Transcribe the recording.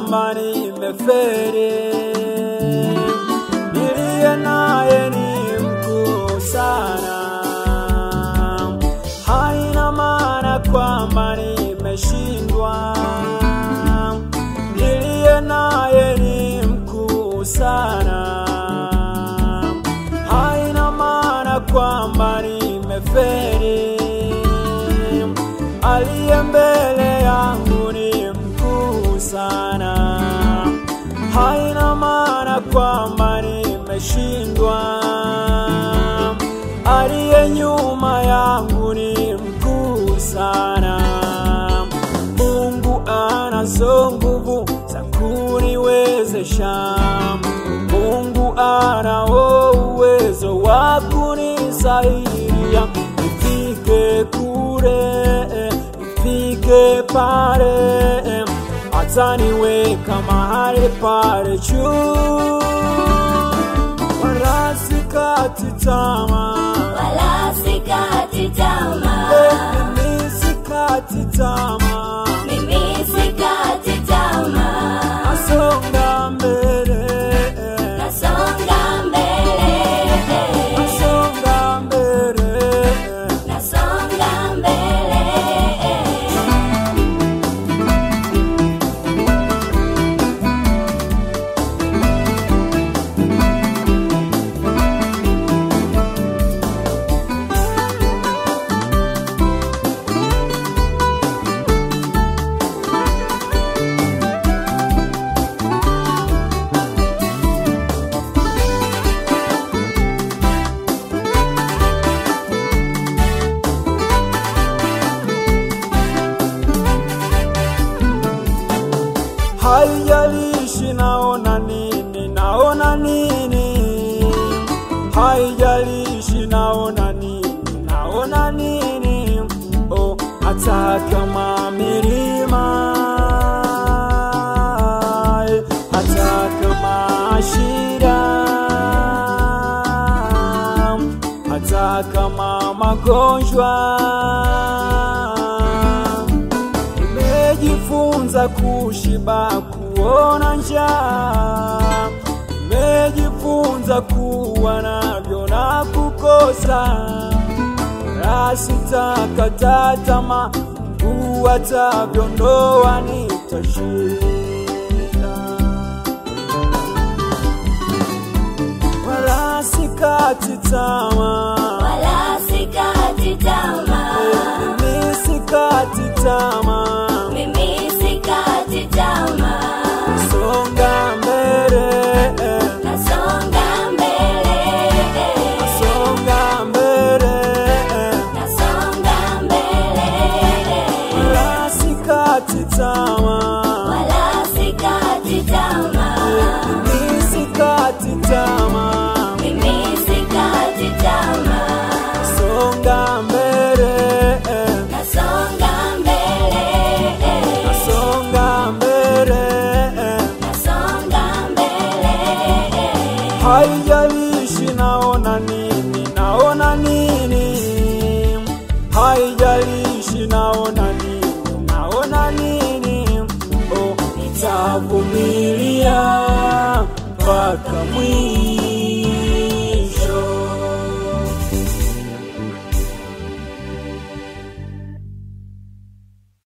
kwamba nimeferi, niliye naye ni mkuu sana. Haina maana kwamba nimeshindwa, niliye naye ni mkuu sana. Haina maana kwamba nimeferi, aliye mbele yangu ni mkuu sana. Haina maana kwamba nimeshindwa, aliye nyuma yangu ni mkuu sana. Mungu anazo nguvu za kuniwezesha. Mungu anao uwezo wa kunisaidia nifike kule, nifike pale, ataniweka mahali pale juu, wala sikati tamaa, wala sikati tamaa, mimi sikati tamaa, mimi sikati tamaa, nasonga mbele, nasonga mbele, nasonga mbele. nasonga mbele. Haijalishi naona nini, naona nini, haijalishi naona nini, naona nini, oh, hata kama milima, hata kama shida, hata kama magonjwa Nimejifunza kushiba, kuona njaa. Nimejifunza kuwa navyo na kukosa, wala sitakata tamaa. Mungu atavyondoa, nitashinda, wala sikati tamaa. Wala sikati tamaa, Mimi sikati tamaa. mimi sikati tamaa, Songa mbele, nasonga mbele, songa mbele, nasonga mbele, wala sikati tamaa, wala sikati tamaa, mimi sikati tamaa, mimi sikati tamaa, songa mbele, nasonga mbele, songa mbele, nasonga mbele. haijalishi naona nini, naona nini, haijalishi naona nini, naona nini, oh, nitavumilia mpaka mwisho.